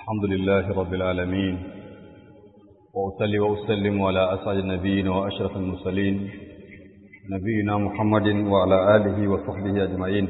الحمد لله رب العالمين وأصلي وأسلم على أسعد النبيين وأشرف المرسلين نبينا محمد وعلى آله وصحبه أجمعين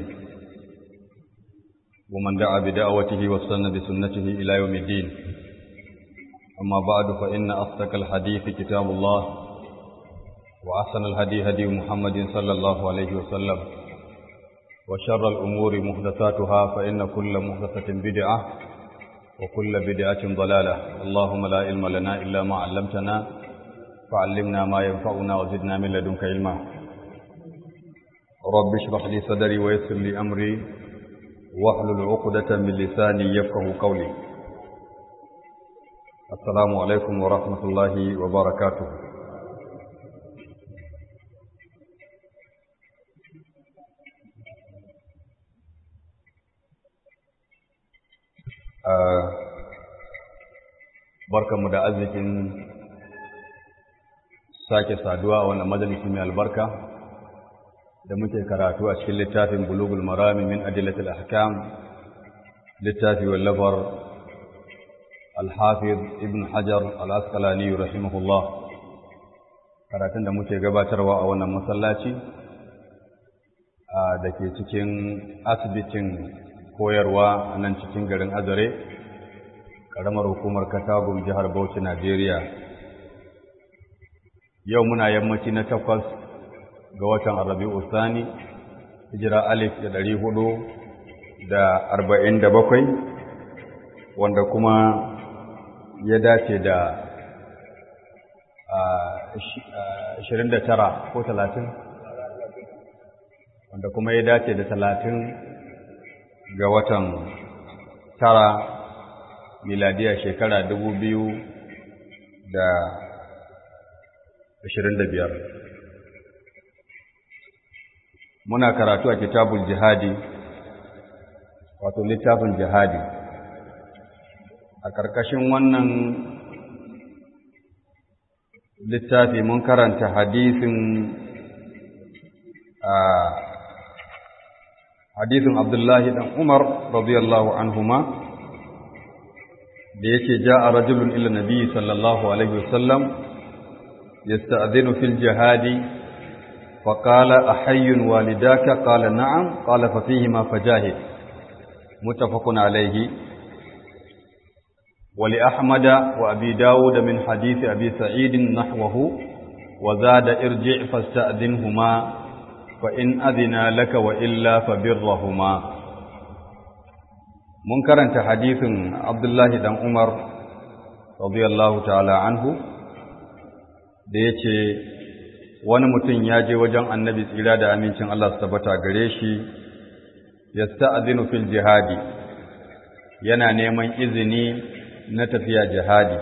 ومن دعا بدعوته واستنى بسنته إلى يوم الدين أما بعد فإن أصدق الحديث كتاب الله وأحسن الهدي هدي محمد صلى الله عليه وسلم وشر الأمور محدثاتها فإن كل محدثة بدعة وكل بدعة ضلالة اللهم لا علم لنا إلا ما علمتنا فعلمنا ما ينفعنا وزدنا من لدنك علما رب اشرح لي صدري ويسر لي أمري واحلل عقدة من لساني يفقه قولي السلام عليكم ورحمة الله وبركاته barkanmu da arzikin sake saduwa a wannan majalisi mai albarka da muke karatu a cikin littafin bulugul marami min adillatil ahkam littafi wallafar al-hafiz ibn hajar al-asqalani rahimahullah karatun da muke gabatarwa a wannan masallaci da ke cikin asibitin koyarwa a nan cikin garin azare ƙaramar hukumar katagun jihar bauchi najeriya yau muna yammaci na takwas ga watan arabi usani hijira alif da ɗari hudu da arba'in da bakwai wanda kuma ya dace da ashirin da tara ko talatin wanda kuma ya dace da talatin ga watan tara miladiya shekara dubu biyu da ashirin da biyar muna karatu a kitabul jihadi wato littafin jihadi a ƙarƙashin wannan littafi mun karanta hadisin a hadisin Abdullahi dan Umar radiyallahu anhuma da yake ja'a rajulun ila nabi sallallahu alaihi wasallam yasta'dhinu fil jihadi fa qala ahayyun walidaka qala na'am qala fa fihi ma fajahid muttafaqun alayhi ولأحمد وأبي داود من حديث أبي سعيد نحوه وزاد ارجع فاستأذنهما فإن أذنا لك وإلا فبرهما منكرا حديث عبد الله بن عمر رضي الله تعالى عنه da ya ce wani mutum ya je wajen annabi tsira da amincin Allah su tabbata gare shi ya sta'azinu fil jihadi yana neman izini na tafiya jihadi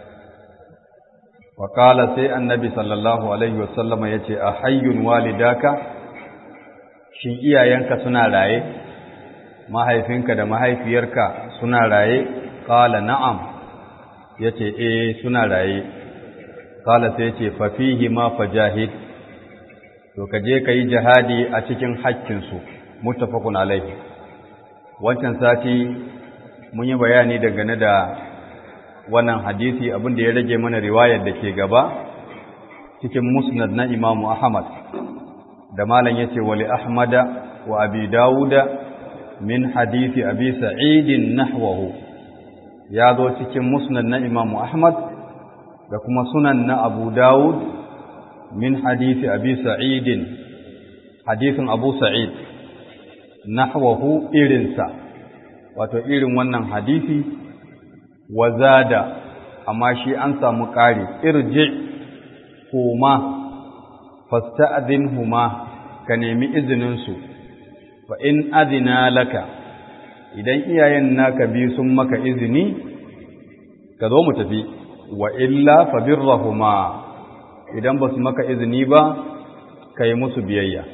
wa sai annabi sallallahu alaihi wasallama ya ce a hayyun walidaka shin iyayenka suna raye mahaifinka da mahaifiyarka suna raye qala na'am yace eh suna raye qala sai yace fa fihi ma fajahid to kaje kai jihadi a cikin haƙƙin su muttafaqun alaihi wancan sati mun yi bayani dangane da wannan hadisi abin da ya rage mana riwayar da ke gaba cikin musnad na Imam Ahmad da malam yace wali ahmada wa abi dauda min hadisi abi sa'id nahwahu ya zo cikin musnad na imam ahmad da kuma sunan na abu daud min hadisi abi sa'id hadisin abu sa'id nahwahu irinsa wato irin wannan hadisi wa zada amma shi an samu ƙari irji huma fasta'dhinhuma ka nemi izininsu fa in adina laka idan iyayen naka biyu sun maka izini ka zo mu tafi wa illa fa birrahuma idan ba su maka izini ba ka yi musu biyayya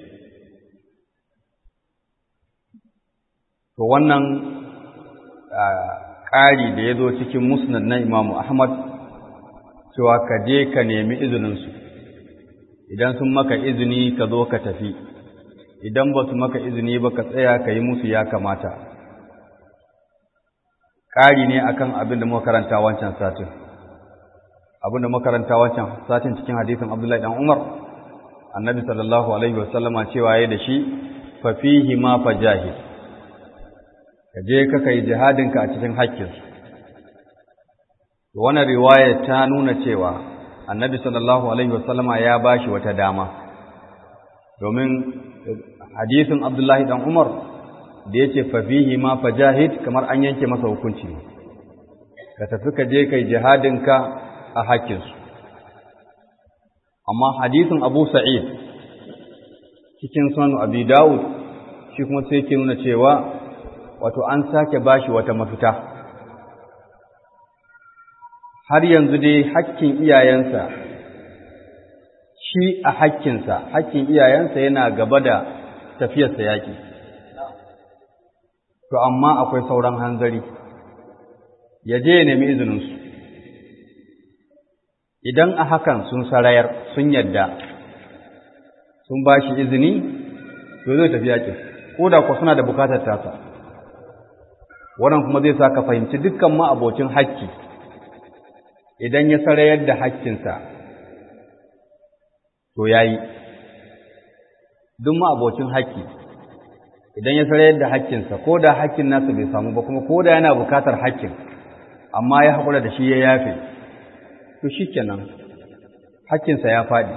to wannan ƙari da ya zo cikin musnad na imamu ahmad cewa ka je ka nemi izininsu idan sun maka izini ka zo ka tafi idan ba su maka izini ba ka tsaya ka yi musu ya kamata ƙari ne akan abin da muka karanta wancan satin abin da muka karanta wancan satin cikin hadisin Abdullahi dan Umar annabi sallallahu alaihi wasallama cewa yayi da shi fa fihi ma fajahid ka je ka kai jihadinka a cikin haƙƙin wannan riwaya ta nuna cewa annabi sallallahu alaihi wasallama ya bashi wata dama domin hadisin Abdullahi dan Umar da yace fa fihi ma fajahid kamar an yanke masa hukunci ka tafi ka je kai jihadinka a haƙƙinsu amma hadisin Abu Sa'id cikin sunan Abi Dawud shi kuma sai ke nuna cewa wato an sake bashi wata mafita har yanzu dai hakkin iyayensa shi a hakkinsa hakkin iyayensa yana gaba da tafiyarsa yaƙi to amma akwai sauran hanzari ya je ya nemi izininsu idan a hakan sun sarayar sun yadda sun ba shi izini to zai tafi yaƙin ko da kuwa suna da bukatar tasa wannan kuma zai sa ka fahimci dukkan ma'abocin hakki idan ya sarayar da hakkinsa to ya yi duk ma'abocin hakki idan ya sarayar da hakkinsa ko da hakkin nasa bai samu ba kuma ko da yana bukatar hakkin amma ya haƙura da shi ya yafe to shi kenan hakkinsa ya faɗi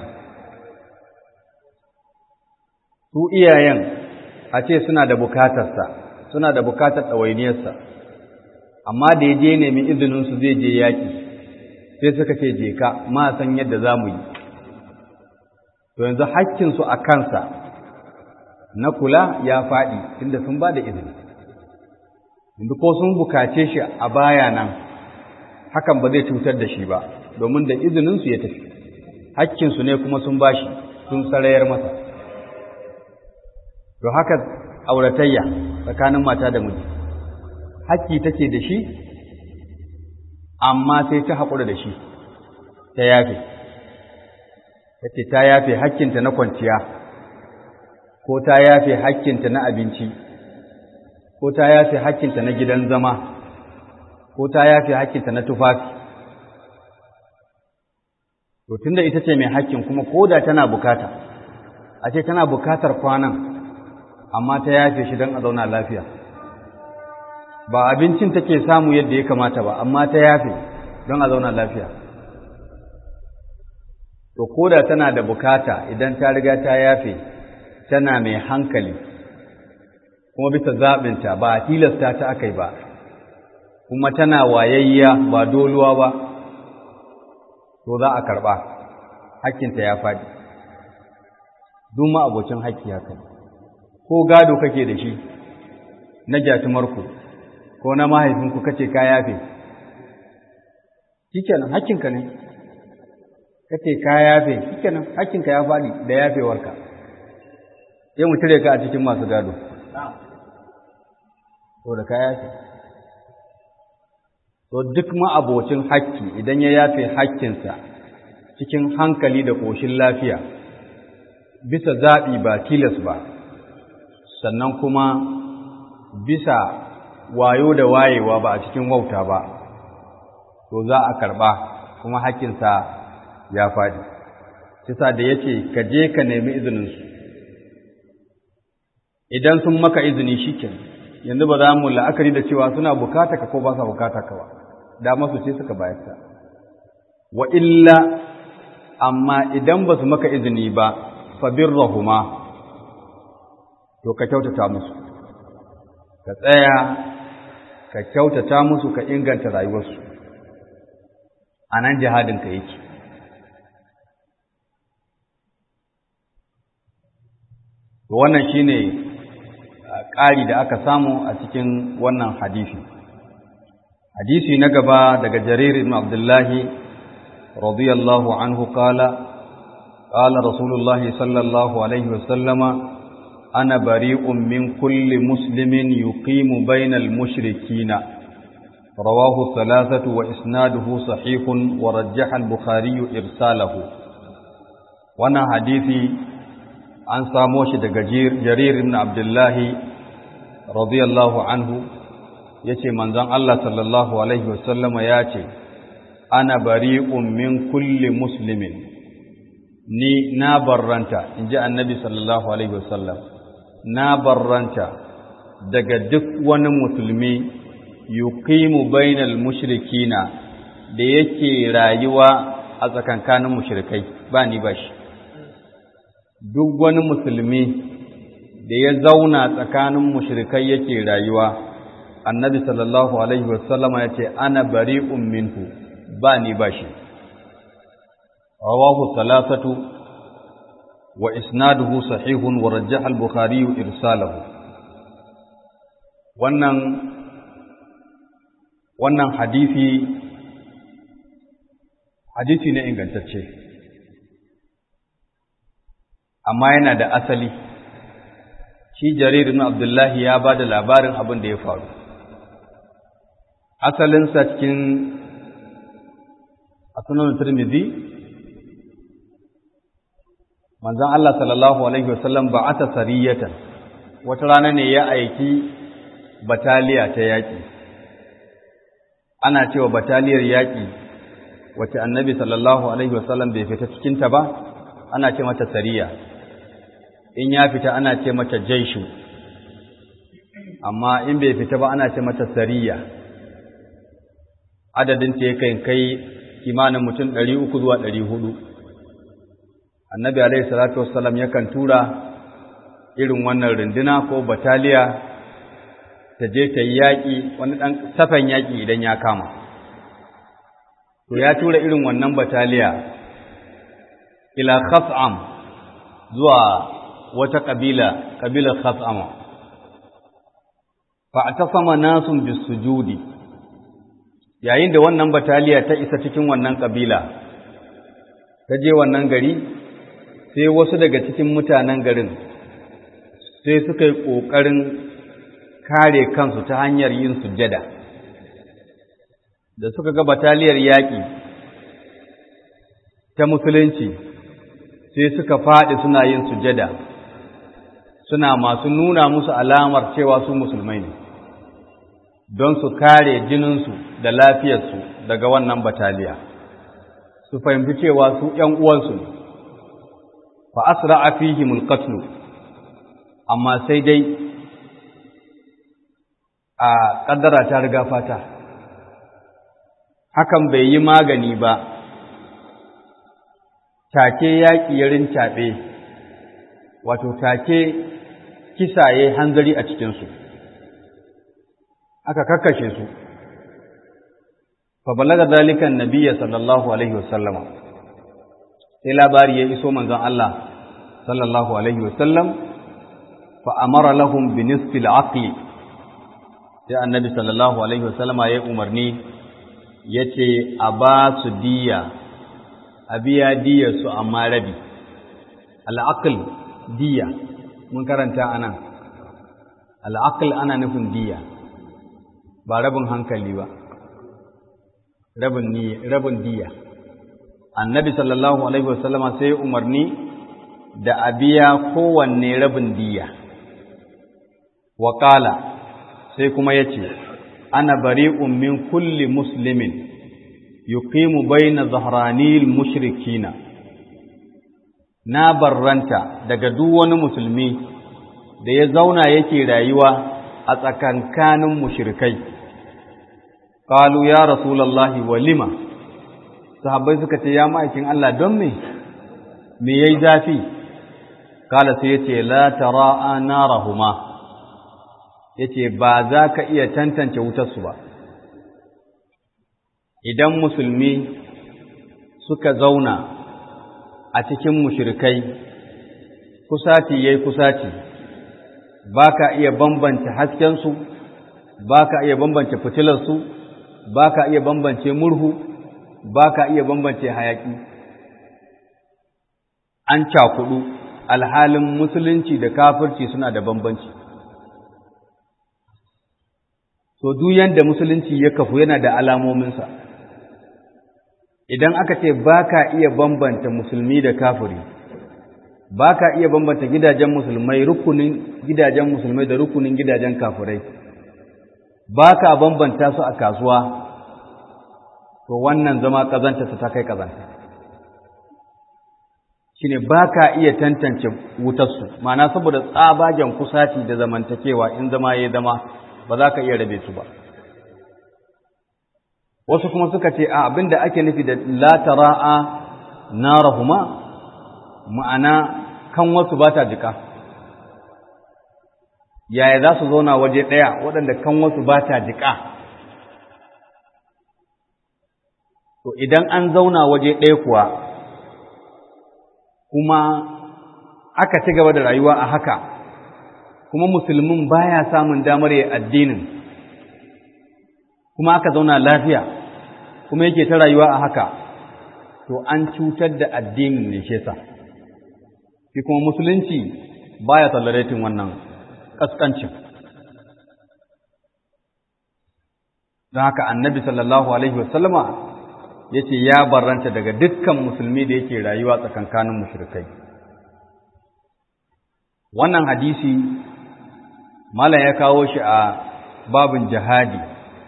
su iyayen a ce suna da bukatarsa suna da bukatar ɗawainiyarsa amma da ya je nemi izininsu zai je yaƙi sai suka ce je ka ma san yadda za mu yi to yanzu hakkinsu a kansa na kula ya faɗi tunda sun ba da izini yanzu ko sun bukace shi a baya nan hakan ba zai cutar da shi ba domin da izininsu ya tafi hakkinsu ne kuma sun bashi sun sarayar masa to haka auratayya tsakanin mata da miji hakki take da shi amma sai ta haƙura da shi ta yafe ta ce ta yafe hakkinta na kwanciya ko ta yafe hakkinta na abinci ko ta yafe hakkinta na gidan zama ko ta yafe hakkinta na tufafi to tunda ita ce mai hakkin kuma ko da tana bukata a ce tana bukatar kwanan amma ta yafe shi don a zauna lafiya ba abincin take samu yadda ya kamata ba amma ta yafe don a zauna lafiya to ko da tana da bukata idan ta riga ta yafe tana mai hankali kuma bisa zaɓinta ba a tilasta ta aka yi ba kuma tana wayayya ba doluwa ba to za a karɓa hakkinta ya faɗi duma abocin hakki haka ko gado kake da shi na gyatumarku ko na mahaifinku kace ka yafe shikenan hakkinka ne kace ka yafe shikenan hakkinka ya faɗi da yafewarka sai mu cire ka a cikin masu gado to da ka yafe to duk ma'abocin hakki idan ya yafe hakkinsa cikin hankali da ƙoshin lafiya bisa zaɓi ba tilas ba sannan kuma bisa wayo da wayewa ba a cikin wauta ba to za a karɓa kuma hakkinsa ya faɗi kisa da ya ce ka je ka nemi izininsu idan sun maka izini shi yanzu ba za mu la'akari da cewa suna bukata ka ko ba sa bukata ka ba da masu ce suka bayar ta wa illa amma idan ba su maka izini ba fa birrahuma to ka kyautata musu ka tsaya ka kyautata musu ka inganta rayuwarsu a nan jihadinka yake wannan shine ƙari da aka samu a cikin wannan hadisi hadisi na gaba daga jarir ibn abdullahi radiyallahu anhu qala qala rasulullah sallallahu alaihi wasallama ana bari'un min kulli muslimin yuqimu bainal mushrikina rawahu thalathatu wa isnaduhu sahihun wa rajjaha al-bukhari irsalahu wannan hadisi an samo shi daga jarir ibn abdullahi radiyallahu anhu yace manzon Allah sallallahu alaihi wasallama ya ce ana bari'un min kulli muslimin ni na barranta inji annabi sallallahu alaihi wasallam na barranta daga duk wani musulmi yuqimu bainal mushrikina da yake rayuwa a tsakankanin mushrikai ba ni ba shi duk wani musulmi da ya zauna tsakanin mushrikai yake rayuwa annabi sallallahu alaihi wasallama ya ce ana bari'un minhu ba ni ba shi rawahu salasatu wa isnaduhu sahihun wa rajjaha al-bukhari irsalahu wannan wannan hadisi hadisi ne ingantacce amma yana da asali shi jarir ibn abdullahi ya ba da labarin abin da ya faru asalinsa cikin asunan turmizi manzon Allah sallallahu alaihi wasallam ba ata sariyatan wata rana ne ya aiki bataliya ta yaƙi ana cewa bataliyar yaƙi wacce annabi sallallahu alaihi wasallam bai fita cikinta ba ana ce mata sariya in ya fita ana ce mata jaishu amma in bai fita ba ana ce mata sariya adadin ta yakan kai kimanin mutum ɗari uku zuwa ɗari hudu annabi alaihi salatu wassalam yakan tura irin wannan runduna ko bataliya ta je ta yi yaƙi wani ɗan safan yaƙi idan ya kama to ya tura irin wannan bataliya ila khas'am zuwa wata ƙabila ƙabilar khas'ama fa atasama nasun bisujudi yayin da wannan bataliya ta isa cikin wannan ƙabila ta je wannan gari sai wasu daga cikin mutanen garin sai suka yi ƙoƙarin kare kansu ta hanyar yin sujjada da suka ga bataliyar yaƙi ta musulunci sai suka faɗi suna yin sujjada suna masu nuna musu alamar cewa su musulmai ne don su kare jininsu da lafiyarsu daga wannan bataliya su fahimci cewa su ‘yan uwansu ne fa asra a fihimul qatlu amma sai dai a ƙaddara ta riga fata hakan bai yi magani ba take yaƙi ya rincaɓe wato take kisaye hanzari a cikinsu aka kakkashe su fa balaga zalikan nabiyya sallallahu alaihi wasallama sai labari ya iso manzon Allah sallallahu alaihi wasallam fa amara lahum bi nisfi al-aqli sai annabi sallallahu alaihi wasallama ya umarni yace a ba su diya a biya diyar su amma rabi al-aql diya mun karanta anan al-aql ana nufin diya ba rabin hankali ba rabin niyya rabin diya annabi sallallahu alaihi wasallama sai umarni da a biya kowanne rabin diya wa qala sai kuma yace ana bari'un min kulli muslimin yuqimu baina dhahranil mushrikina na barranta daga duk wani musulmi da ya zauna yake rayuwa a tsakankanin mushrikai qalu ya rasulullahi walima sahabbai suka ce ya ma'aikin Allah don me me yayi zafi kala sai yace la tara'a narahuma yace ba za ka iya tantance wutar su ba idan musulmi suka zauna a cikin mushrikai kusaci yayi kusaci ba ka iya bambance haskensu ba ka iya bambance fitilarsu ba ka iya bambance murhu ba ka iya bambance hayaki an cakudu alhalin musulunci da kafirci suna da bambanci so duk yanda musulunci ya kafu yana da alamominsa idan aka ce ba ka iya bambanta musulmi da kafiri ba ka iya bambanta gidajen musulmai rukunin gidajen musulmai da rukunin gidajen kafirai ba ka bambanta su a kasuwa to wannan zama ƙazanta su ta kai ƙazanta shi ne ba ka iya tantance wutarsu mana saboda tsabagen kusaci da zamantakewa in zama ya zama ba za ka iya rabe su ba wasu kuma suka ce a abin da ake nufi da latara'a narahuma ma'ana kan wasu ba ta jika yaya za su zauna waje ɗaya waɗanda kan wasu ba ta jika to idan an zauna waje ɗaya kuwa kuma aka ci gaba da rayuwa a haka kuma musulmin baya samun damar ya addinin kuma aka zauna lafiya kuma yake ta rayuwa a haka to an cutar da addinin ne shesa shi kuma musulunci baya tolerating wannan kaskancin don haka annabi sallallahu alaihi wasallama ya ce ya barranta daga dukkan musulmi da yake rayuwa tsakankanin mushrikai wannan hadisi malam ya kawo shi a babin jihadi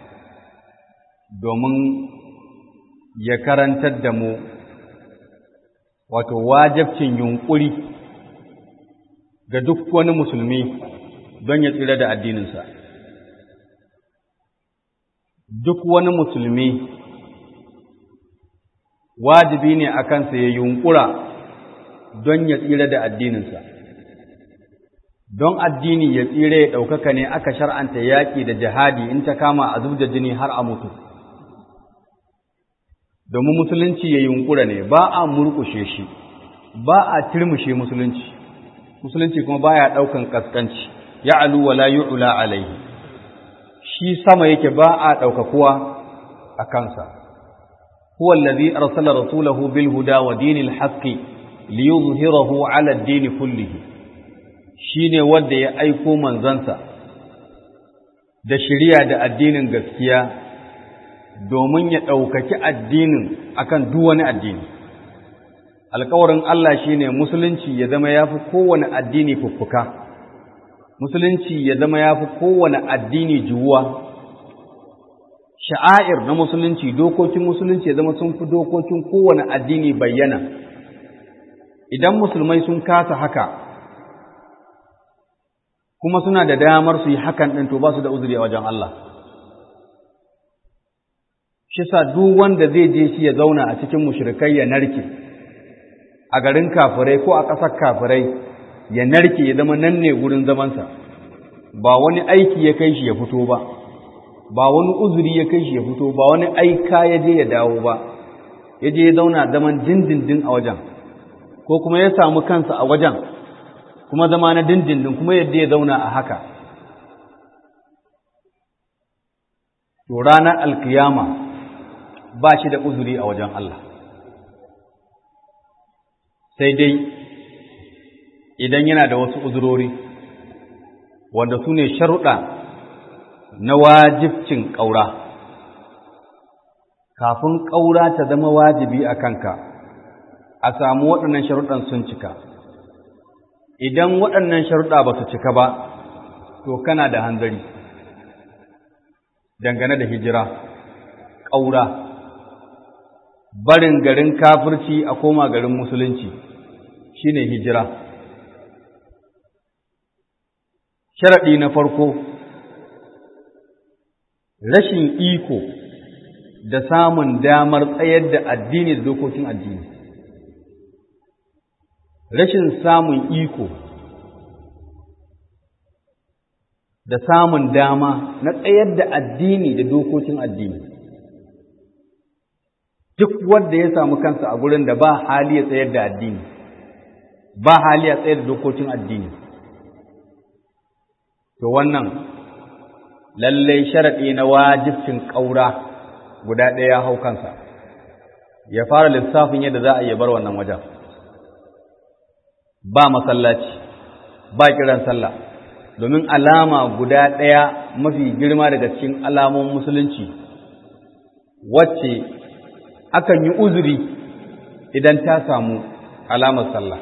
domin ya karantar da mu wato wajabcin yunkuri ga duk wani musulmi don ya tsira da addininsa duk wani musulmi wajibi ne a kansa ya yunkura don ya tsira da addininsa don addini ya tsira ya ɗaukaka ne aka shar'anta yaƙi da jihadi in ta kama a zub da jini har a mutu domin musulunci ya yunkura ne ba a murƙushe shi ba a turmushe musulunci musulunci kuma baya ɗaukan kaskanci ya alu wala yu'la alaihi shi sama yake ba a ɗaukakuwa a kansa huwa allazi arsala rasulahu bil huda wa dinil haqqi liyuzhirahu ala ad-din kullihi shine wanda ya aiko manzansa da shari'a da addinin gaskiya domin ya ɗaukaki addinin akan duk wani addini alkawarin Allah shine musulunci ya zama yafi kowane addini fuffuka musulunci ya zama yafi kowane addini juwa sha'air na musulunci dokokin musulunci ya zama sun fi dokokin kowane addini bayyana idan musulmai sun kasa haka kuma suna da damar su yi hakan ɗin to ba su da uzuri a wajen Allah shi sa duk wanda zai je shi ya zauna a cikin mushrikai ya narke a garin kafirai ko a ƙasar kafirai ya narke ya zama nan ne gurin zamansa ba wani aiki ya kai shi ya fito ba ba wani uzuri ya kai shi ya fito ba wani aika ya je ya dawo ba ya je ya zauna zaman dindindin a wajen ko kuma ya samu kansa a wajen kuma zama na dindindin kuma yadda ya zauna a haka to ranar alkiyama ba shi da uzuri a wajen Allah sai dai idan yana da wasu uzurori wanda su ne sharuɗa na wajibcin ƙaura kafin ƙaura ta zama wajibi a kanka a samu waɗannan sharuɗan sun cika idan waɗannan sharuɗa ba su cika ba to kana da hanzari dangane da hijira ƙaura barin garin kafirci a koma garin musulunci shine hijira sharaɗi na farko rashin iko da samun damar tsayar da addini da dokokin addini rashin samun iko da samun dama na tsayar da addini da dokokin addini duk wanda ya samu kansa a gurin da ba hali ya tsayar da addini ba hali ya tsayar da dokokin addini to wannan lallai sharaɗi na wajibcin ƙaura guda ɗaya ya hau kansa ya fara lissafin yadda za a iya bar wannan wajen ba masallaci ba kiran sallah domin alama guda ɗaya mafi girma daga cikin alamun musulunci wacce akan yi uzuri idan ta samu alamar sallah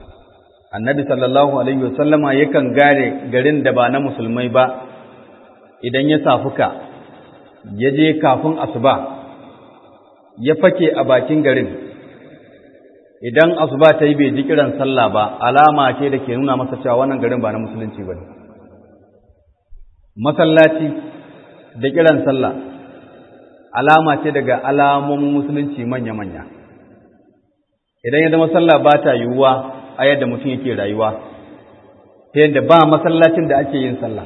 annabi sallallahu alaihi wasallama yakan gare garin da ba na musulmai ba idan ya safuka ya je kafin asuba ya fake a bakin garin idan asuba ta yi bai ji kiran sallah ba alama ce da ke nuna masa cewa wannan garin ba na musulunci ba ne masallaci da kiran sallah alama ce daga alamomin musulunci manya-manya idan ya zama sallah ba ta yiwuwa a yadda mutum yake rayuwa ta yadda ba masallacin da ake yin sallah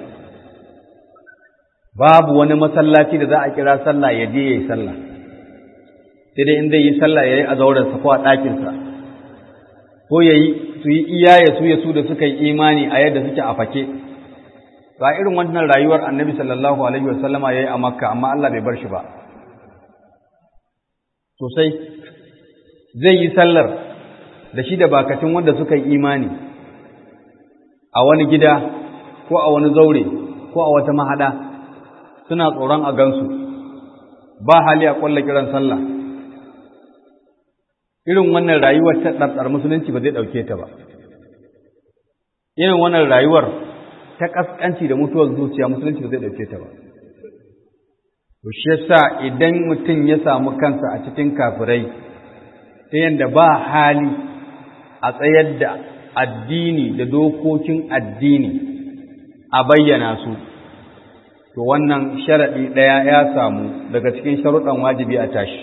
babu wani masallaci da za a kira sallah ya je ya yi sallah sai dai inda yi sallah ya yi a zaurensa ko a ɗakinsa ko ya yi su yi iya ya su ya su da suka yi imani a yadda suke a fake ba irin wannan rayuwar annabi sallallahu alaihi wasallama ya yi a makka amma Allah bai bar shi ba sosai zai yi sallar da shi da bakatun wanda suka yi imani a wani gida ko a wani zaure ko a wata mahada suna tsoron a gansu ba hali a ƙwallo kiran sallah irin wannan rayuwar ta ɗarɗar musulunci ba zai ɗauke ta ba irin wannan rayuwar ta ƙasƙanci da mutuwar zuciya musulunci ba zai ɗauke ta ba to shi yasa idan mutum ya samu kansa a cikin kafirai ta yadda ba hali a tsayar da addini da dokokin addini a bayyana su to wannan sharaɗi ɗaya ya samu daga cikin sharuɗan wajibi a tashi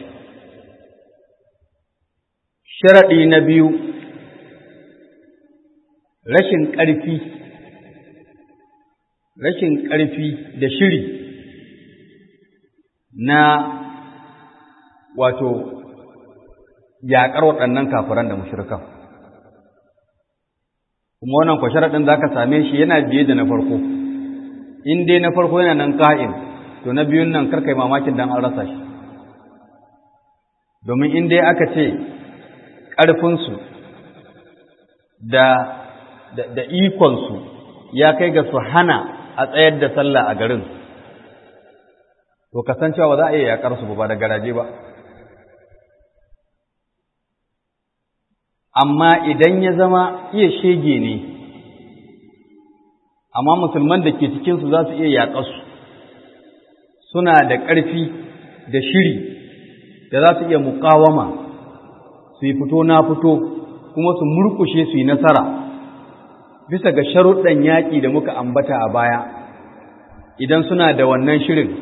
sharaɗi na biyu rashin ƙarfi rashin ƙarfi da shiri na wato yaƙar waɗannan kafiran da mushrikan kuma wannan kwa sharaɗin za ka same shi yana biye da na farko in dai na farko yana nan ka'in to na biyun nan karkai mamakin dan an rasa shi domin in dai aka ce ƙarfinsu da da ikonsu ya kai ga su hana a tsayar da sallah a garin to kasancewa ba za a iya yaƙar su ba da garaje ba amma idan ya zama iya shege ne amma musulman da ke cikinsu za su iya yaƙarsu suna da ƙarfi da shiri da za su iya muƙawama su yi fito na fito kuma su murkushe su yi nasara bisa ga sharuɗan yaƙi da muka ambata a baya idan suna da wannan shirin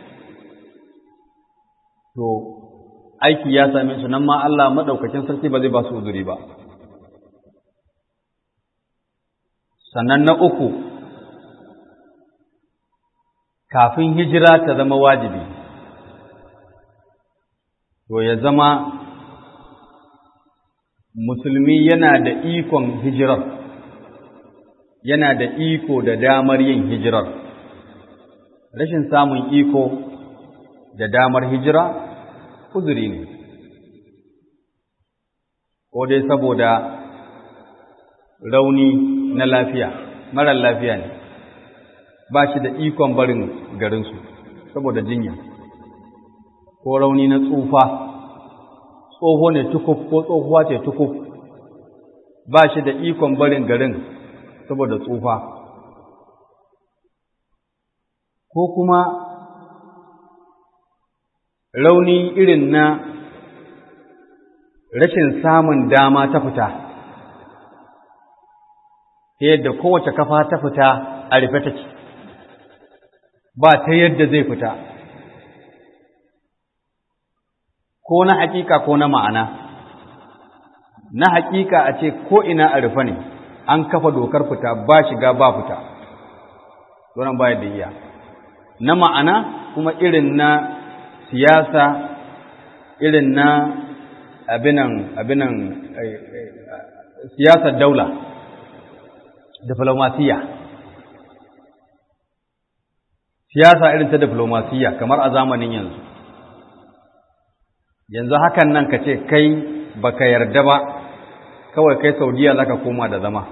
to aiki ya same su nan ma Allah maɗaukacin sarki ba zai ba su uzuri ba sannan na uku kafin hijira ta zama wajibi to ya zama musulmi yana da ikon hijirar yana da iko da damar yin hijirar rashin samun iko da damar hijira uzuri ne ko dai saboda rauni na lafiya marar lafiya ne ba shi da ikon barin garinsu saboda jinya ko rauni na tsufa tsoho ne tukuf ko tsohuwa ce tukuf ba shi da ikon barin garin saboda tsufa ko kuma rauni irin na rashin samun dama ta fita ta yadda kowace kafa ta fita a rufe take ba ta yadda zai fita ko na hakika ko na ma'ana na hakika a ce ko ina a rufe ne an kafa dokar fita ba shiga ba fita wannan ba da iya na ma'ana kuma irin na siyasa irin na abinan abinan siyasar daula diplomasiya siyasa irin ta diplomasiya kamar a zamanin yanzu yanzu hakan nan ka ce kai baka yarda ba kawai kai saudiya zaka koma da zama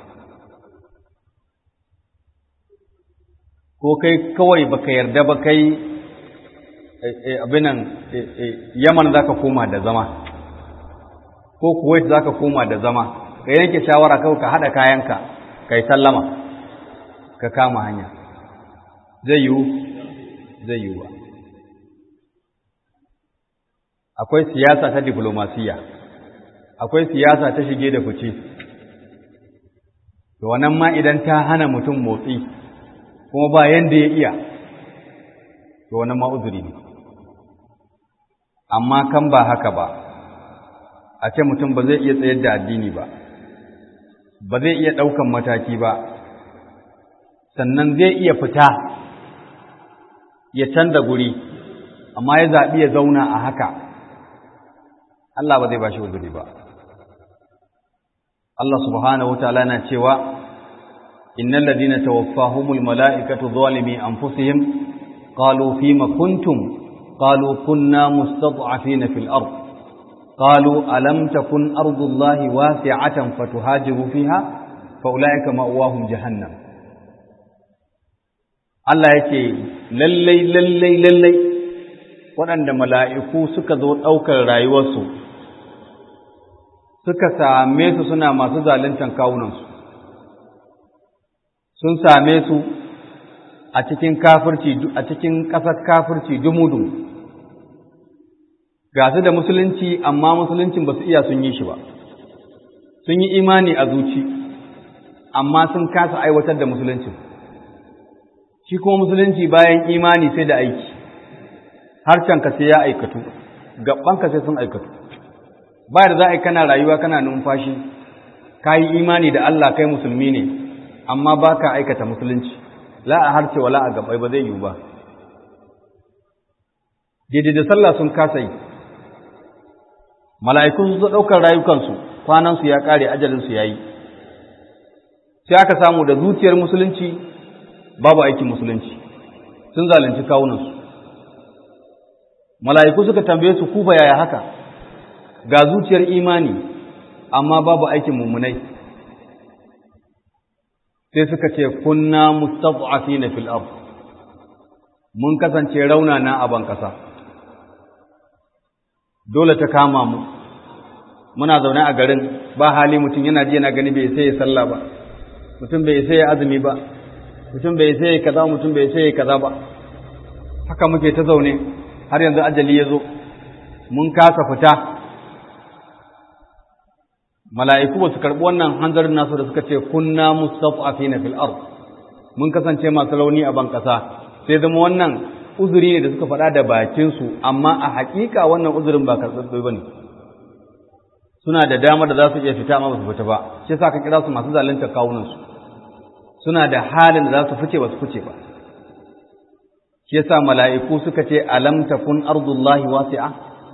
ko kai kawai baka yarda ba kai abinan yaman zaka koma da zama ko kuwait zaka koma da zama ka yanke shawara kawai ka haɗa kayanka ka yi sallama ka kama hanya zai yiwu zai yiwu ba akwai siyasa ta diplomasiya akwai siyasa ta shige da fice to wannan ma idan ta hana mutum motsi kuma ba yanda ya iya to wannan ma uzuri ne amma kan ba haka ba a ce mutum ba zai iya tsayar da addini ba ba zai iya ɗaukan mataki ba sannan zai iya fita ya canza guri amma ya zaɓi ya zauna a haka Allah ba zai ba shi uzuri ba Allah subhanahu wa ta'ala na cewa innal ladina tawaffahumul mala'ikatu zalimi anfusihim qalu fima kuntum qalu kunna mustad'afina fil ard qalu alam takun ardullahi wasi'atan fatuhajiru fiha fa ulaika ma'wahum jahannam Allah yake lallai lallai lallai waɗanda mala'iku suka zo ɗaukar rayuwarsu suka same su suna masu zaluntan kawunansu sun same su a cikin kafirci a cikin ƙasar kafirci dumudu ga su da musulunci amma musuluncin ba su iya sun yi shi ba sun yi imani a zuci amma sun kasa aiwatar da musuluncin shi kuma musulunci bayan imani sai da aiki harcanka sai ya aikatu gabanka sai sun aikatu ba da za a yi kana rayuwa kana numfashi ka yi imani da Allah kai musulmi ne amma ba ka aikata musulunci la a harce wala a gabai ba zai yiwu ba daidai da sallah sun kasa yi mala'ikun su ɗaukar rayukansu kwanansu ya ƙare ajalinsu ya yi sai aka samu da zuciyar musulunci babu aikin musulunci sun zalunci kawunansu mala'iku suka tambaye su kufa yaya haka ga zuciyar imani amma babu aikin mummunai sai suka ce kunna mustad'afina fil ard mun kasance raunana a ban kasa dole ta kama mu muna zaune a garin ba hali mutum yana ji yana gani bai sai ya sallah ba mutum bai sai ya azumi ba mutum bai sai ya kaza mutum bai sai ya kaza ba haka muke ta zaune har yanzu ajali ya zo mun kasa fita mala'iku ba su karɓi wannan hanzarin nasu da suka ce kunna mustaf'afina fil ard mun kasance masu rauni a ban ƙasa sai zama wannan uzuri ne da suka faɗa da bakinsu amma a haƙiƙa wannan uzurin ba karɓaɓɓe ba ne suna da damar da za su iya fita amma ba su fita ba shi sa ka kira su masu zalunta kawunansu suna da halin da za su fice ba su fice ba shi yasa mala'iku suka ce alam takun ardullahi wasi'a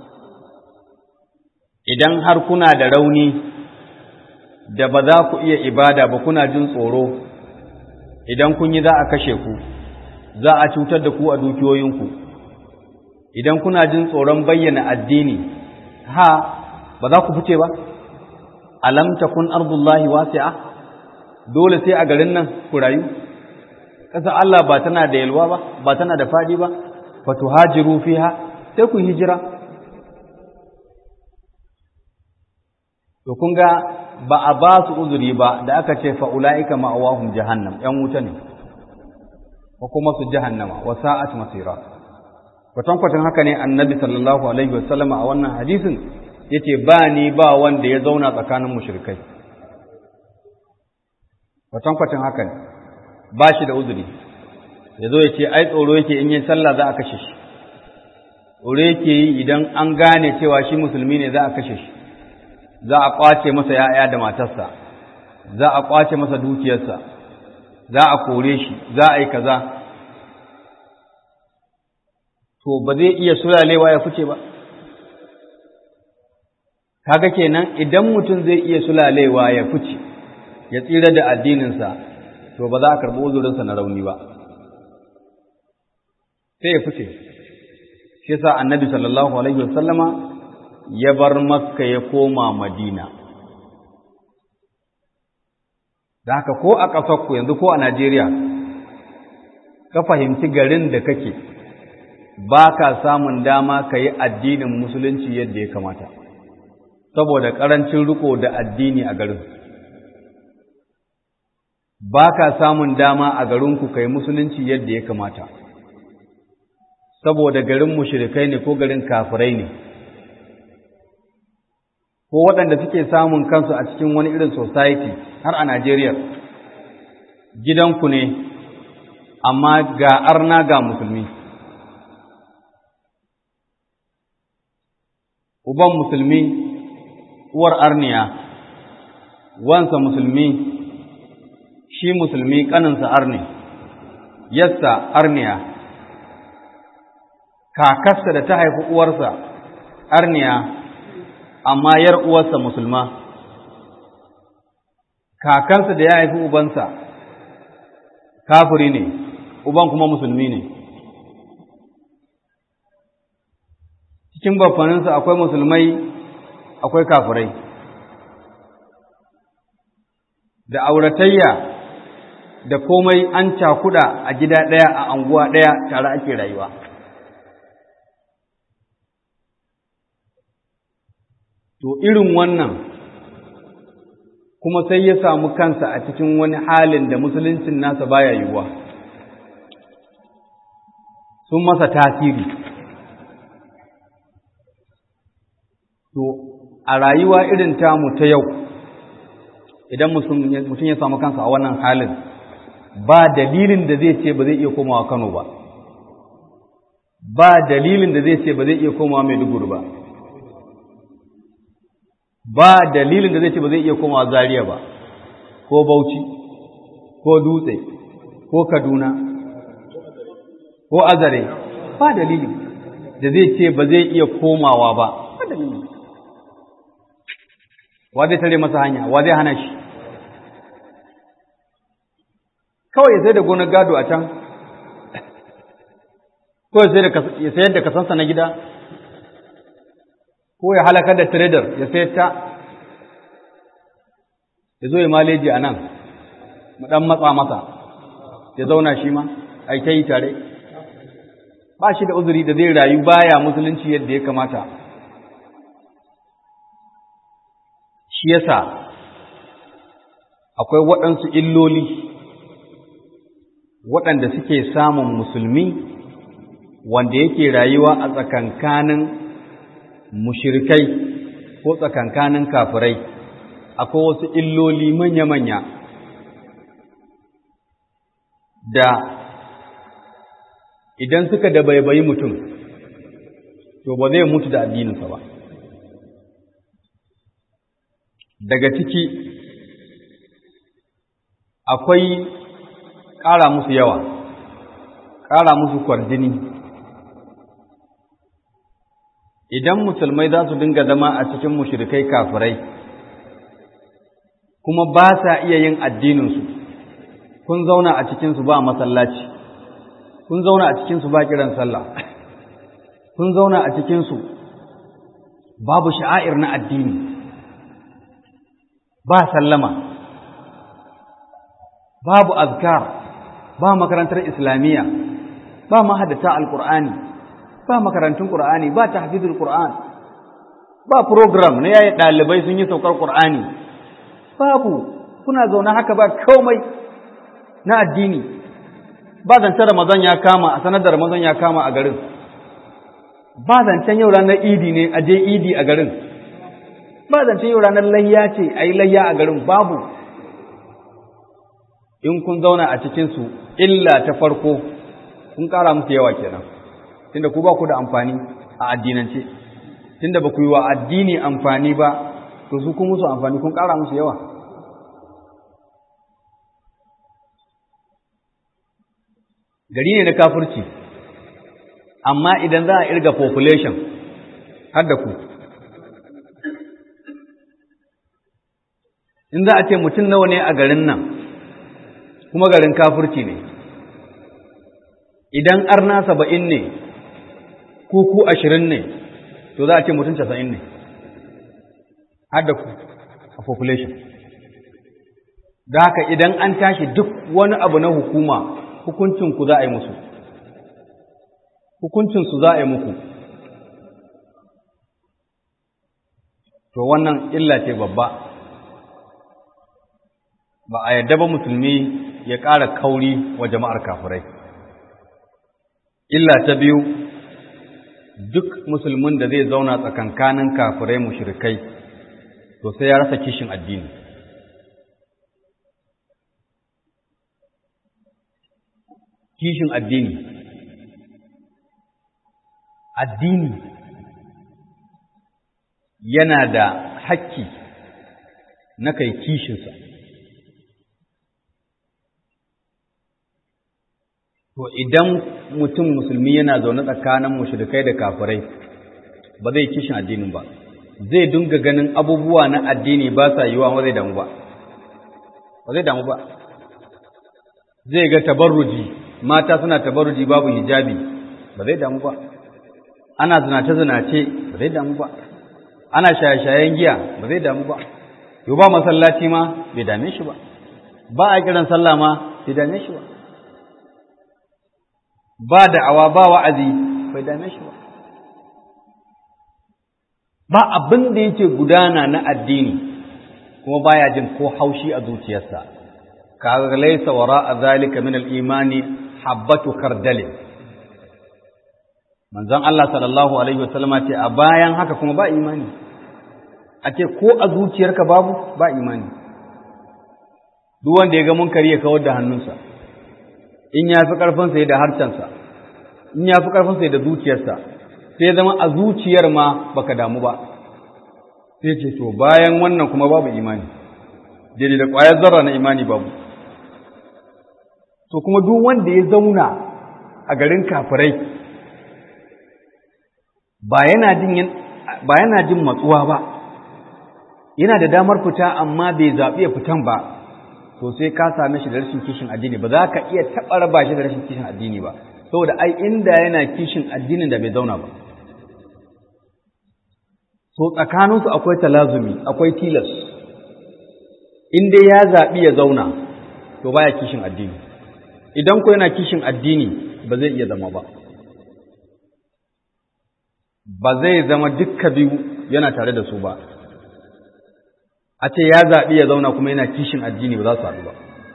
idan har kuna da rauni da ba za ku iya ibada ba kuna jin tsoro idan kun yi za a kashe ku za a cutar da ku a dukiyoyinku idan kuna jin tsoron bayyana addini ha ba za ku fice ba alam takun ardullahi wasi'a dole sai a garin nan ku rayu ƙasa Allah ba tana da yalwa ba ba tana da faɗi ba fatuhajiru fiha sai ku hijira to kun ga ba a ba su uzuri ba da aka ce fa ulaika ma'awahum jahannam yan wuta ne ko kuma su jahannama wa sa'at masira kwatankwacin haka ne annabi sallallahu alaihi wasallama a wannan hadisin yace ba ni ba wanda ya zauna tsakanin mushrikai kwatankwacin haka ne ba shi da uzuri ya zo ya ce ai tsoro yake in yi sallah za a kashe shi tsoro yake yi idan an gane cewa shi musulmi ne za a kashe shi za a kwace masa ya'ya da matarsa za a kwace masa dukiyarsa za a kore shi za a yi kaza to ba zai iya sulalewa ya fice ba kaga kenan idan mutum zai iya sulalewa ya fice ya tsira da addininsa to ba za a karɓi uzurinsa na rauni ba sai ya fice shi yasa annabi sallallahu alaihi wasallama ya bar makka ya koma madina da haka ko a ƙasarku yanzu ko a najeriya ka fahimci garin da kake ba ka samun dama ka yi addinin musulunci yadda ya kamata saboda ƙarancin riko da addini a garin ba ka samun dama a garinku kai musulunci yadda ya kamata saboda garin mushrikai ne ko garin kafirai ne ko waɗanda suke samun kansu a cikin wani irin society har a Najeriya gidanku ne amma ga arna ga musulmi uban musulmi uwar arniya wansa musulmi shi musulmi ƙaninsa arni yassa arniya kakarsa da ta haifi uwarsa arniya amma yar uwarsa musulma kakansa da ya haifi ubansa kafiri ne uban kuma musulmi ne cikin bafaninsa akwai musulmai akwai kafirai da auratayya da komai an cakuda a gida ɗaya a anguwa ɗaya tare ake rayuwa to irin wannan kuma sai ya samu kansa a cikin wani halin da musuluncin nasa baya yiwuwa sun masa tasiri to a rayuwa irin tamu ta yau idan mutum ya samu kansa a wannan halin ba dalilin da zai ce ba zai iya komawa Kano ba ba dalilin da zai ce ba zai iya komawa Maiduguri ba ba dalilin da zai ce ba zai iya komawa Zaria ba ko Bauchi ko Dutse ko Kaduna ko Azare ba dalili da zai ce ba zai iya komawa ba ba dalili wa zai tare masa hanya wa zai hana shi kawai ya sai da gonar gado a can ko ya sayar da kasansa na gida ko ya halakar da trader ya sayar ta ya zo ya maleji a nan mu ɗan matsa masa ya zauna shi ma a ta yi tare ba shi da uzuri da zai rayu baya musulunci yadda ya kamata shi yasa akwai waɗansu illoli waɗanda suke samun musulmi wanda yake rayuwa a tsakankanin mushirikai ko tsakankanin kafirai akwai wasu illoli manya-manya da idan suka da baibayi mutum to ba zai mutu da addininsa ba daga ciki akwai ƙara musu yawa ƙara musu kwarjini idan musulmai za su dinga zama a cikin mushrikai kafirai kuma ba sa iya yin addininsu kun zauna a cikinsu ba masallaci kun zauna a cikinsu ba kiran sallah kun zauna a cikinsu babu sha'air na addini ba sallama babu azkar ba makarantar islamiyya ba mahadata alqur'ani ba makarantun qur'ani ba tahfizul qur'an ba program na yayi dalibai sun yi saukar qur'ani babu kuna zaune haka ba komai na addini ba zancen ramadan ya kama a sanar da ramadan ya kama a garin ba zancen yau ranar idi ne a je idi a garin ba zancen yau ranar layya ce a yi layya a garin babu in kun zauna a cikinsu illa ta farko kun ƙara musu yawa kenan tunda ku ba ku da amfani a addinance tunda ba ku yi wa addini amfani ba to su kun musu amfani kun ƙara musu yawa gari ne na kafirci amma idan za a irga population har da ku in za a ce mutum nawa ne a garin nan kuma garin kafirci ne idan arna saba'in ne kuku ashirin ne to za a ce mutum casa'in ne har da ku a population da haka idan an tashi duk wani abu na hukuma hukuncinku za a yi musu hukuncinsu za a yi muku to wannan illa ce babba ba a yadda ba musulmi ya ƙara kauri wa jama'ar kafirai illa ta biyu duk musulmin da zai zauna tsakankanin kafirai mushrikai to sai ya rasa kishin addini kishin addini addini yana da hakki na kai kishinsa to idan mutum musulmi yana zaune tsakanin mushrikai da kafirai ba zai kishin addinin ba zai dunga ganin abubuwa na addini ba sa yiwa ba zai damu ba ba zai damu ba zai ga tabarruji mata suna tabarruji babu hijabi ba zai damu ba ana zinace-zinace ba zai damu ba ana shaye-shayen giya ba zai damu ba yau ba masallaci ma bai dame shi ba ba a kiran sallah ma bai dame shi ba ba da'awa ba wa'azi bai dame shi ba ba abin da yake gudana na addini kuma baya jin ko haushi a zuciyarsa ka laysa wara zalika min al-imani habbatu kardalin manzon Allah sallallahu alaihi wasallama ce a bayan haka kuma ba imani a ce ko a zuciyarka babu ba imani duk wanda ya ga munkari ya kawar da hannunsa in ya fi ƙarfinsa ya da harcensa in ya fi ƙarfinsa ya da zuciyarsa sai zama a zuciyar ma baka damu ba sai ce to bayan wannan kuma babu imani daidai da ƙwayar zarra na imani babu to kuma duk wanda ya zauna a garin kafirai ba yana jin ba yana jin matsuwa ba yana da damar fita amma bai zaɓi ya fitan ba to sai ka same shi da rashin kishin addini ba za ka iya taɓa raba shi da rashin kishin addini ba saboda ai inda yana kishin addinin da bai zauna ba so tsakaninsu akwai talazumi akwai tilas in dai ya zaɓi ya zauna to baya kishin addini idan ko yana kishin addini ba zai iya zama ba ba zai zama dukka biyu yana tare da su ba a ce ya zaɓi ya zauna kuma yana kishin addini ba za su haɗu ba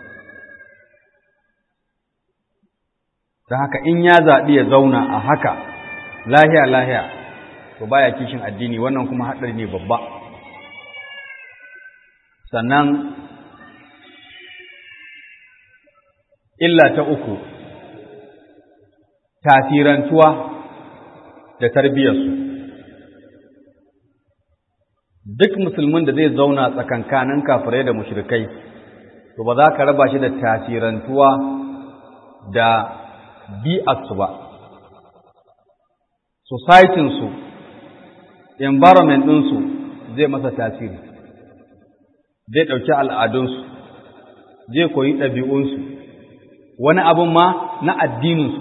don haka in ya zaɓi ya zauna a haka lahiya lahiya to baya kishin addini wannan kuma haɗari ne babba sannan illa ta uku tasirantuwa da tarbiyyarsu duk musulmin da zai zauna tsakankanin kafirai da mushrikai to ba za ka raba shi da tasirantuwa da bi'arsu ba societinsu environment ɗinsu zai masa tasiri zai ɗauki al'adunsu zai koyi ɗabi'unsu wani abin ma na addininsu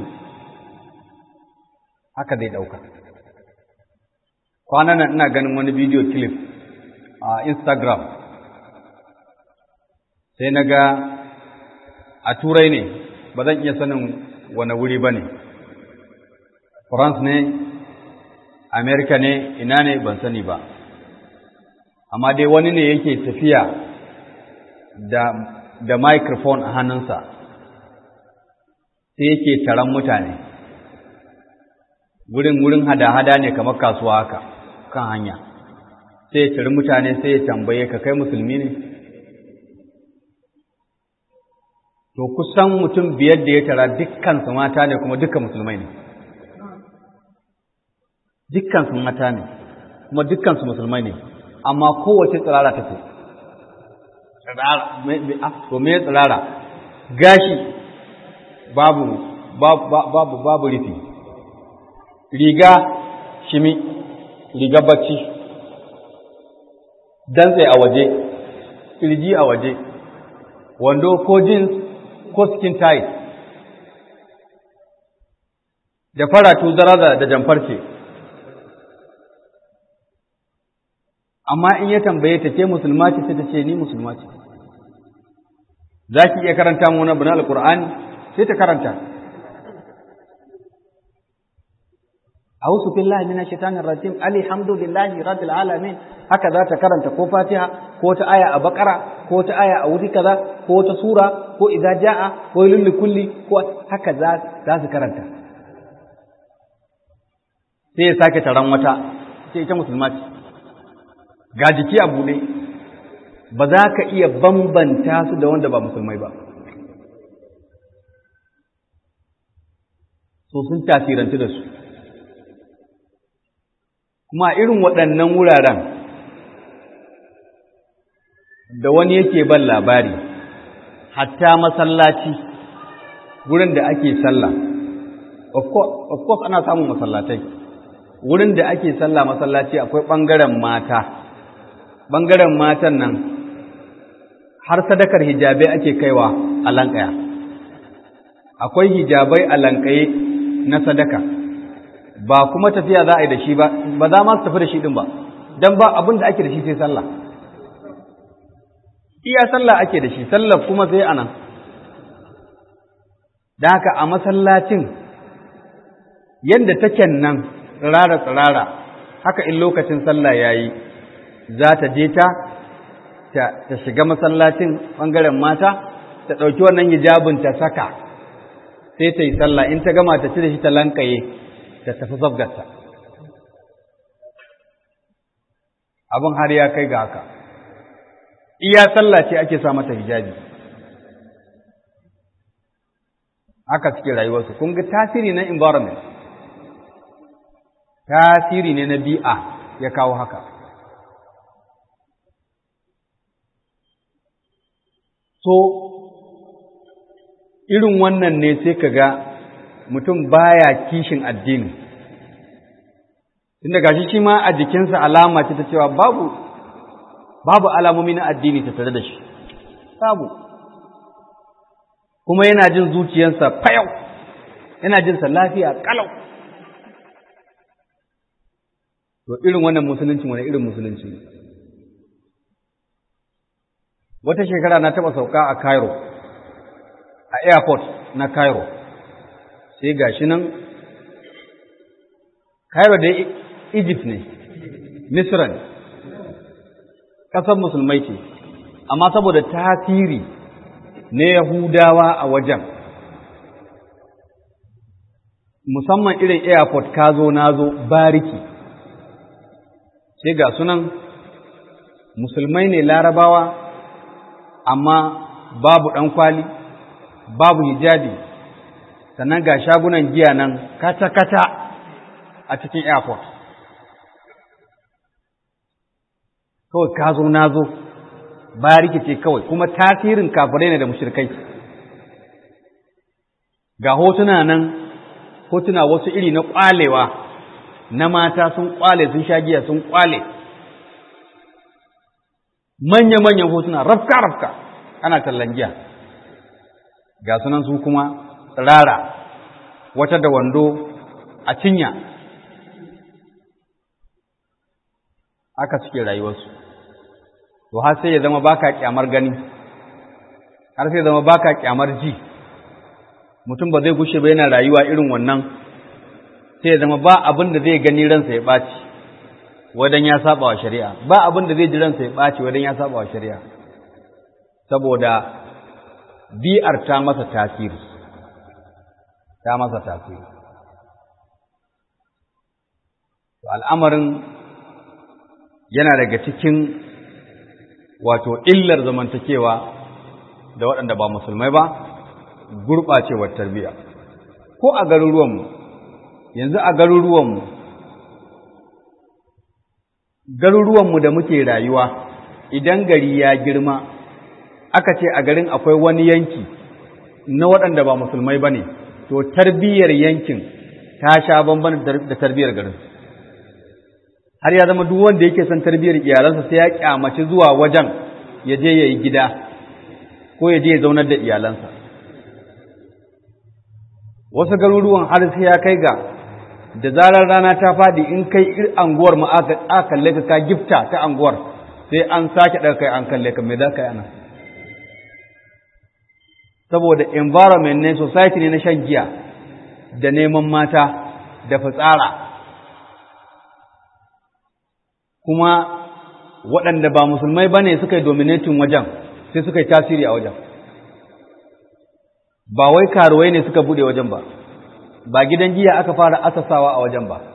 haka zai ɗauka kwanan nan ina ganin wani bidiyo clip a instagram sai na ga a turai ne ba zan iya sanin wani wuri ba ne france ne america ne ina ne ban sani ba amma dai wani ne yake tafiya da, da microphone a hannunsa sai yake taron mutane wurin wurin hada-hada ne kamar kasuwa haka kan hanya sai ya tari mutane sai ya tambaye ka kai musulmi ne to kusan mutum biyar da ya tara dukkansu mata ne kuma dukkan musulmai ne dukkansu mata ne kuma dukkansu musulmai ne amma kowace tsirara ta ce to me tsirara gashi babu babu babu rufi riga shimi riga bacci dantse a waje kirji a waje wando ko jeans ko skin tight da faratu zaraza da jamfarce amma in ya tambaye ta ce musulma ce sai ta ce ni musulma ce za ki iya karanta mu wani abu na alkur'ani sai ta karanta a'udhu billahi minash shaitanir rajim alhamdulillahi rabbil alamin haka za ta karanta ko fatiha ko ta aya a bakara ko ta aya a wuri kaza ko ta sura ko idza jaa ko lil kulli ko haka za za su karanta sai ya sake taron wata sai ita musulma ce ga jiki a buɗe ba za ka iya bambanta su da wanda ba musulmai ba so sun tasirantu da su kuma irin waɗannan wuraren da wani yake ban labari hatta masallaci wurin da ake sallah of course ana samun masallatai wurin da ake sallah masallaci akwai ɓangaren mata ɓangaren matan nan har sadakar hijabai ake kaiwa a lankaya akwai hijabai a lankaye na sadaka ba kuma tafiya za a yi da shi ba ba za ma su tafi da shi din ba don ba abin da ake da shi sai sallah iya sallah ake da shi sallah kuma sai anan da haka a masallacin yadda take nan tsirara tsirara haka in lokacin sallah ya yi za ta je ta ta shiga masallacin ɓangaren mata ta ɗauki wannan hijabin ta saka sai ta yi sallah in ta gama ta cire shi ta lankaye ta tafi zabgarta abin har ya kai ga haka iya sallah ce ake sa mata hijabi haka suke rayuwarsu kun ga tasiri na environment tasiri ne na bi'a ya kawo haka so irin wannan ne sai ka ga mutum baya kishin addini tunda gashi shi ma a jikinsa alama ce ta cewa babu babu alamomi na addini ta tare da shi babu kuma yana jin zuciyarsa fayau yana jin sa lafiya kalau to irin wannan musulunci wani irin musulunci ne wata shekara na taɓa sauka a Cairo a airport na Cairo sai ga shi nan Cairo da Egypt ne Misra ne ƙasar musulmai ce amma saboda tasiri na Yahudawa a wajen musamman irin airport ka zo na zo bariki sai ga sunan musulmai ne larabawa amma babu ɗan kwali babu hijabi sannan ga shagunan giya nan kata-kata a cikin airport kawai ka zo na zo ba rikice kawai kuma tasirin kafirai ne da mushirkai ga hotuna nan hotuna wasu iri na kwalewa na mata sun kwale sun sha giya sun kwale manya-manyan hotuna rafka-rafka ana tallan giya ga sunan su kuma rara wata da wando a cinya aka suke rayuwarsu to har sai ya zama baka kyamar gani har sai ya zama baka kyamar ji mutum ba zai gushe ba yana rayuwa irin wannan sai ya zama ba abin da zai gani ransa ya ɓaci wadan ya saba wa shari'a ba abin da zai ji ransa ya ɓaci wadan ya saba wa shari'a saboda bi'ar ta masa tasiri ta masa tasiri al'amarin yana daga cikin wato illar zamantakewa da waɗanda ba musulmai ba gurɓacewar tarbiyya ko a garuruwanmu yanzu a garuruwanmu garuruwanmu da muke rayuwa idan gari ya girma aka ce a garin akwai wani yanki na waɗanda ba musulmai ba ne to tarbiyyar yankin ta sha bamban da tarbiyyar garin har ya zama duk wanda yake son tarbiyyar iyalansa sai ya kyamaci zuwa wajen ya je ya yi gida ko ya je ya zaunar da iyalansa wasu garuruwan har sai ya kai ga da zarar rana ta fadi in kai anguwar ma aka kalle ka ka gifta ta anguwar sai an sake ɗaga kai an kalle ka me za ka yi ana saboda environment ne society ne na shan giya da neman mata da fitsara kuma waɗanda ba musulmai ba ne suka yi dominatin wajen sai suka yi tasiri a wajen ba wai karuwai ne suka buɗe wajen ba ba gidan giya aka fara asasawa a wajen ba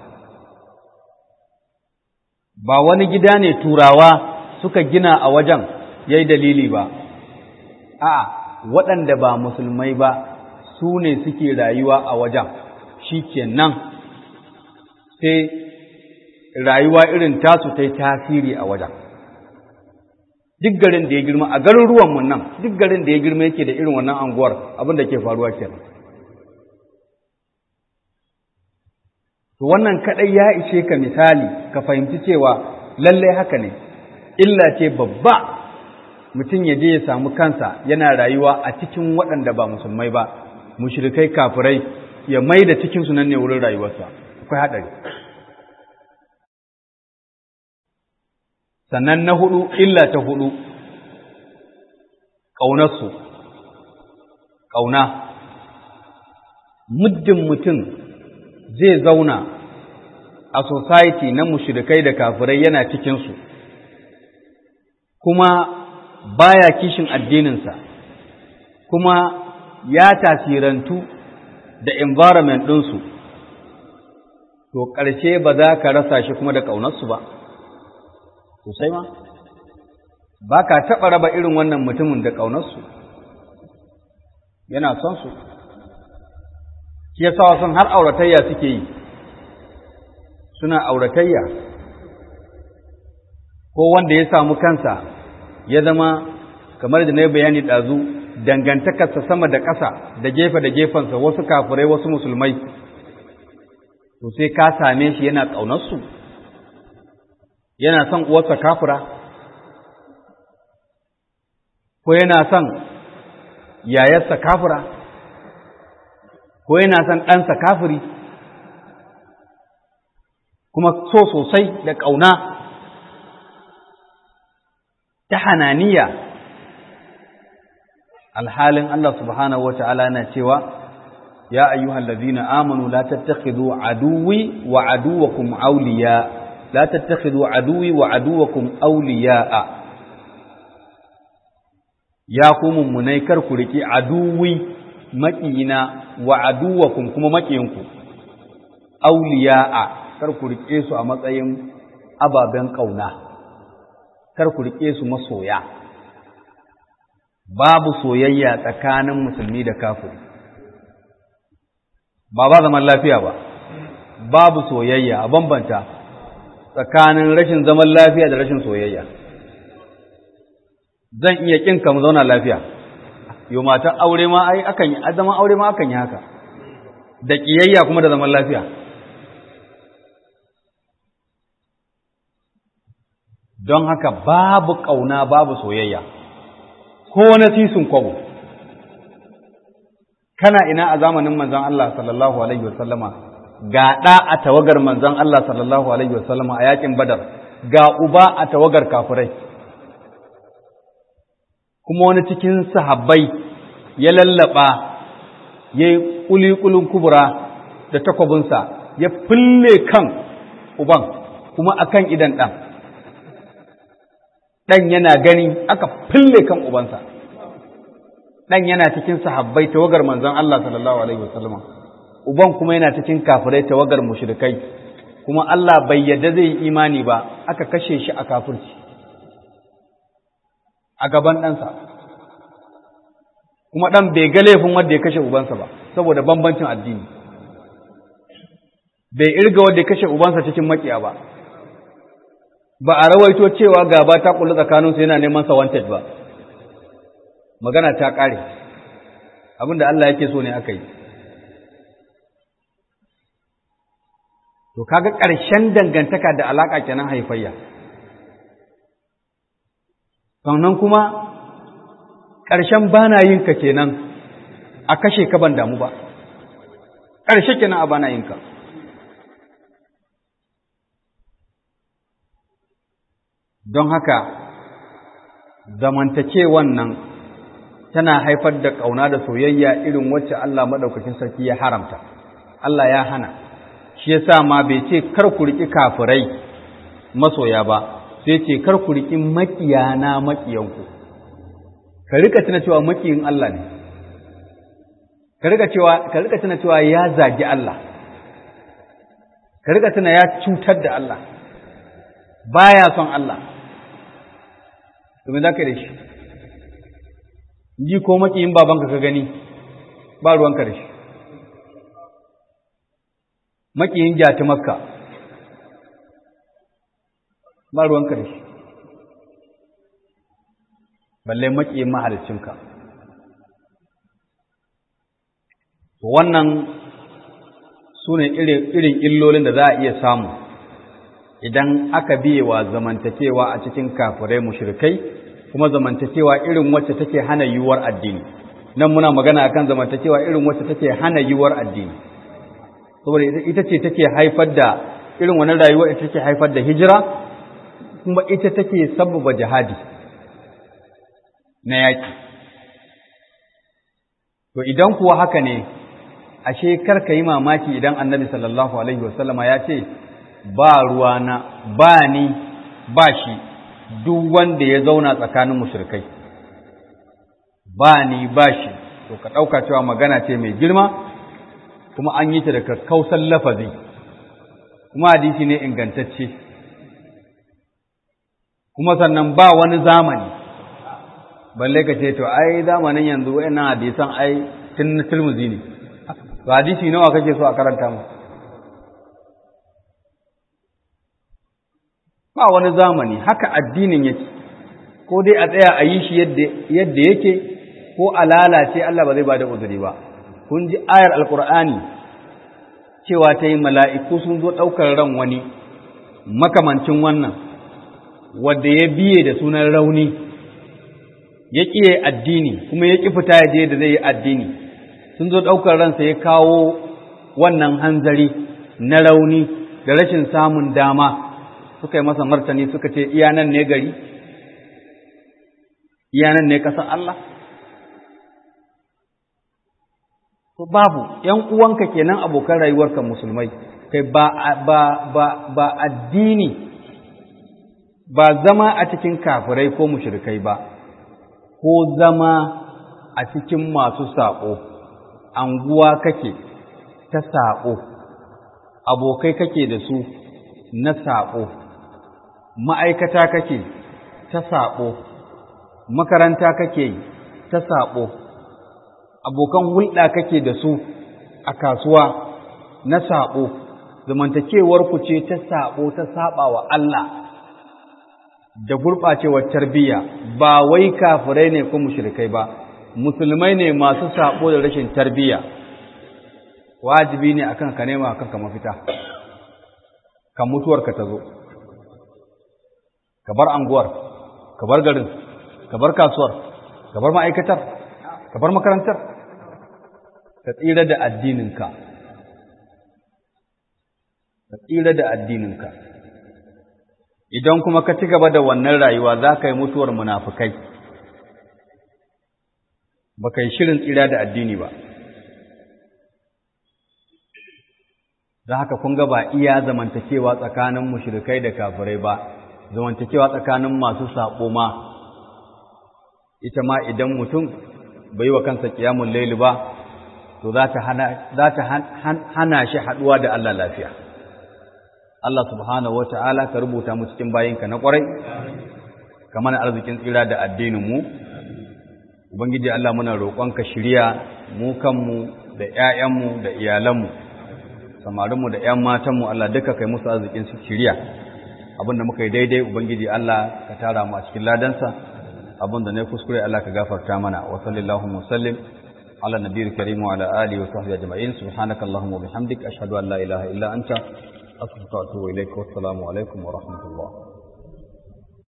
ba wani gida ne turawa suka gina a wajen ya yi dalili ba a waɗanda ba musulmai ba su ne suke rayuwa a wajen shi kenan sai rayuwa irin tasu ta yi tasiri a wajen duk garin da ya girma a garuruwanmu nan duk garin da ya girma yake da irin wannan anguwar abin da ke faruwa kenan to wannan kadai ya ishe ka misali ka fahimci cewa lallai haka ne illa ce babba mutum ya je ya samu kansa yana rayuwa a cikin waɗanda ba musulmai ba mushrikai kafirai ya mai da cikin su nan ne wurin rayuwarsa akwai haɗari sannan na hudu illa ta hudu ƙaunarsu ƙauna muddin mutum zai zauna a society na mushrikai da kafirai yana cikinsu kuma baya kishin addininsa kuma ya tasirantu da environment ɗinsu to ƙarshe ba za ka rasa shi kuma da ƙaunarsu ba sosai ma ba ka taɓa raba irin wannan mutumin da ƙaunarsu yana son su shi ya sa son har auratayya suke yi suna auratayya ko wanda ya samu kansa ya zama kamar da na yi bayani ɗazu dangantakarsa sama da ƙasa da gefe da gefensa wasu kafirai wasu musulmai to sai ka same shi yana ƙaunarsu yana son uwarsa kafira ko yana son yayarsa kafira ko yana son ɗansa kafiri kuma so sosai da ƙauna ta hananiya alhalin Allah subhanahu wa ta'ala na cewa ya ayyuhal ladina amanu la tattakhidhu aduwwi wa aduwwakum awliya la tattakhidhu aduwwi wa aduwwakum awliya'a ya ku mummunai kar ku riki aduwwi maƙiyina wa aduwwakum kuma maƙiyinku awliya'a kar ku rike su a matsayin ababen ƙauna kar ku rike su masoya babu soyayya tsakanin musulmi da kafiri ba ba zaman lafiya ba babu soyayya a bambanta tsakanin rashin zaman lafiya da rashin soyayya zan iya kin ka mu zauna lafiya yo matan aure ma ai akan yi zaman aure ma akan yi haka da kiyayya kuma da zaman lafiya don haka babu ƙauna babu soyayya ko na sisin kwabo kana ina a zamanin manzon Allah sallallahu alaihi wasallama ga ɗa a tawagar manzon Allah sallallahu alaihi wasallama a yakin badar ga uba a tawagar kafirai kuma wani cikin sahabbai ya lallaba ya yi ƙuliƙulin kubura da takwabinsa ya fille kan uban kuma akan idan ɗan ɗan yana gani aka fille kan ubansa ɗan yana cikin sahabbai tawagar manzon Allah sallallahu alaihi wasallam uban kuma yana cikin kafirai tawagar mushrikai kuma Allah bai yadda zai yi imani ba aka kashe shi a kafirci a gaban ɗansa kuma ɗan bai ga laifin wanda ya kashe ubansa ba saboda bambancin addini bai irga wanda ya kashe ubansa cikin makiya ba ba a rawaito cewa gaba ta kullu tsakaninsu yana neman sa wanted ba magana ta ƙare abinda Allah yake so ne aka yi to kaga ƙarshen dangantaka da alaƙa kenan haifayya sannan kuma ƙarshen bana yin ka kenan a kashe ka ban damu ba ƙarshe kenan a bana yin ka don haka zamantakewan nan tana haifar da ƙauna da soyayya irin wacce Allah maɗaukakin sarki ya haramta Allah ya hana shi yasa ma bai ce kar ku riƙi kafirai masoya ba sai ce kar ku riƙi maƙiyana maƙiyanku ka rika tuna cewa maƙiyin Allah ne ka rika cewa ka rika tuna cewa ya zagi Allah ka rika tuna ya cutar da Allah baya son Allah domin za ka yi da shi ji ko maƙiyin babanka ka gani ba ruwanka da shi maƙiyin jati makka ba ruwanka da shi balle maƙiyin mahalicinka wannan su ne irin illolin da za a iya samu idan aka biye wa zamantakewa a cikin kafirai mushrikai kuma zamantakewa irin wacce take hana yiwuwar addini nan muna magana akan zamantakewa irin wacce take hana yiwuwar addini saboda ita ce take haifar da irin wannan rayuwa ita take haifar da hijira kuma ita take sabbaba jihadi na yaki to idan kuwa haka ne ashe karka yi mamaki idan annabi sallallahu alaihi wasallama ya ce ba ruwana ba ni ba shi duk wanda ya zauna tsakanin mushrikai ba ni ba shi to ka ɗauka cewa magana ce mai girma kuma an yi ta da kakkausan lafazi kuma hadisi ne ingantacce kuma sannan ba wani zamani balle ka ce to ai zamanin yanzu wayannan hadisan ai tun na tilmuzi ne to hadisi nawa kake so a karanta mu ba wani zamani haka addinin yake ko dai a tsaya a yi shi yadda yake ko a lalace Allah ba zai ba da uzuri ba kun ji ayar alkur'ani cewa ta yi mala'iku sun zo ɗaukar ran wani makamancin wannan wadda ya biye da sunan rauni ya ƙiye addini kuma ya ƙi fita ya je da zai yi addini sun zo ɗaukar ransa ya kawo wannan hanzari na rauni da rashin samun dama suka yi masa martani suka ce iyanan ne gari iyanan ne ƙasar Allah to babu ‘yan uwanka kenan abokan rayuwarka musulmai kai ba, ba, ba, ba addini ba zama a cikin kafirai ko mushrikai ba ko zama a cikin masu saƙo anguwa kake ta saƙo abokai kake da su na saƙo ma'aikata kake ta saƙo makaranta kake ta saƙo abokan hulɗa kake da su a kasuwa na saɓo, zamantakewarku ce ta saɓo ta saɓa wa Allah da gurɓacewar tarbiyya ba wai kafirai ne ko mushrikai ba, musulmai ne masu saɓo da rashin tarbiyya, wajibi ne akan ka nema kanka mafita, kan mutuwarka ta zo, ka bar anguwar, ka bar garin, ka bar kasuwar, ka bar ma'aikatar, ka bar makarantar, ka tsira da addininka ka tsira da addininka idan kuma ka ci gaba da wannan rayuwa za ka yi mutuwar munafukai ba ka yi shirin tsira da addini ba za haka kun ga ba iya zamantakewa tsakanin mushrikai da kafirai ba zamantakewa tsakanin masu saɓo ma ita ma idan mutum bai wa kansa ƙiyamun laili ba to za ta hana shi haɗuwa da Allah lafiya. Allah subhanahu wa ta'ala ka rubuta mu cikin bayinka na ƙwarai, ka mana arzikin tsira da addininmu, Ubangiji Allah muna roƙonka shirya mu kanmu da ‘ya'yanmu da iyalanmu, samarinmu da ‘yan matanmu Allah duka kai musu arzikin shirya, abin da muka yi daidai Ubangiji Allah ka tara mu a cikin ladansa, abin da na kuskure Allah ka gafarta mana, wa sallallahu musallim. على النبي الكريم وعلى آله وصحبه أجمعين سبحانك اللهم وبحمدك أشهد أن لا إله إلا أنت أستغفرك وأتوب إليك والسلام عليكم ورحمة الله